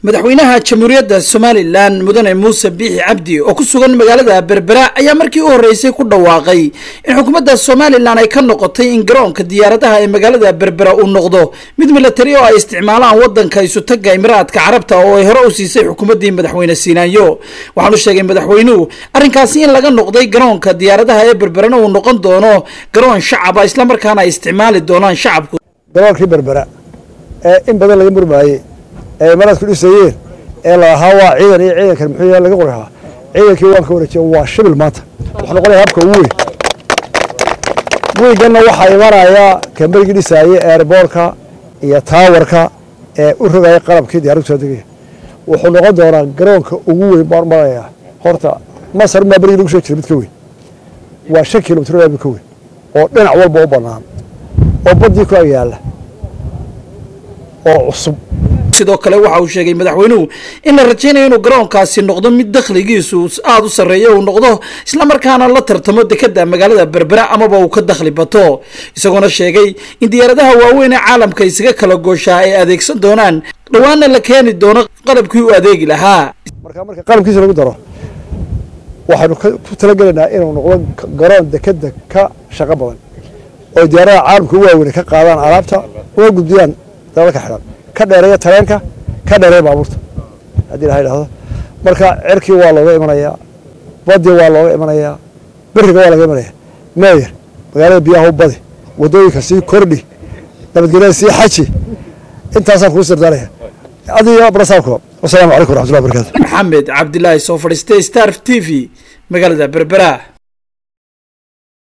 madaxweynaha jamhuuriyadda somalilan mudane muuse biixi cabdi oo ku sugan magaalada berbera ayaa markii u horreysay ku dhawaaqay in xukuumadda somalilan ay ka noqotay in garoonka diyaaradaha ee magaalada berbera uu noqdo mid milatari oo ay isticmaalaan waddanka isutaga imiraadka carabta oo ay hore u siisay xukuumaddii madaxweyne siinaanyo waxaanu sheegay madaxweynuhu arrinkaasi in laga noqday garoonka diyaaradaha ee berberana uu noqon doono garoon shacaba islamarkaana ay isticmaali doonaan shacabku garoonkii berbera ee in badan laga murmaayey ee imaraadku dhisayeen ee la ahaa waa ciidan iyo ciidankan muxuu yahay laga qori ahaa ciidankii waan ka wareejiya waa shibil maanta wuxuu noqonaya habka ugu weyn wiiganna waxaa imanaya kambarigii dhisaaye eerboorka iyo taawarka ee u rogaya qalabkii diyaaraddu soo degaya wuxuu noqon doonaa garoonka ugu weyn baan maraya horta masar maa berigii lagu soo jira mid ka weyn waa shan kilomitr mid ka weyn oo dhinac walba u bannaan oo baddii ku agyaalla oo cusub sidoo kale waxa uu sheegay madaxweynuhu in la rajaynayo inuu garoonkaasi noqdo mid dakhligiisu aada u sarreeyo uu noqdo islamarkaana la tartamo dekada magaalada berbera amaba uu ka dakhli bato isagoona sheegay in diyaaradaha waaweyn ee caalamka isaga kala gooshaa ay adeegsan doonaan dhowaana la keeni doono qalabkii u adeegi lahaa marka marka qalabkiisa lagu daro waxaynu ku talagelaynaa inuu noqdo garoon dekeda ka shaqo badan oo diyaaradaha caalamka u waaweyn ka qaadaan alaabta una gudbiyaan dalalka xidhan ka dheereeya tareenka ka dheereeya baabuurta haddii ilaha idhahdo marka cerkii waa looga imanayaa badii waa looga imanayaa beriga waa laga imanaya meeyer magaalada biyaha u badi wadooyinka sii kordhi nabadgelyada sii xaji intaasaan kuu sirdaanaya adiga brasaabko wasalaamu calaykum waraxmatullahi barakatu maxamed cabdilaahi soo fadhiistay star t v magaalada berbera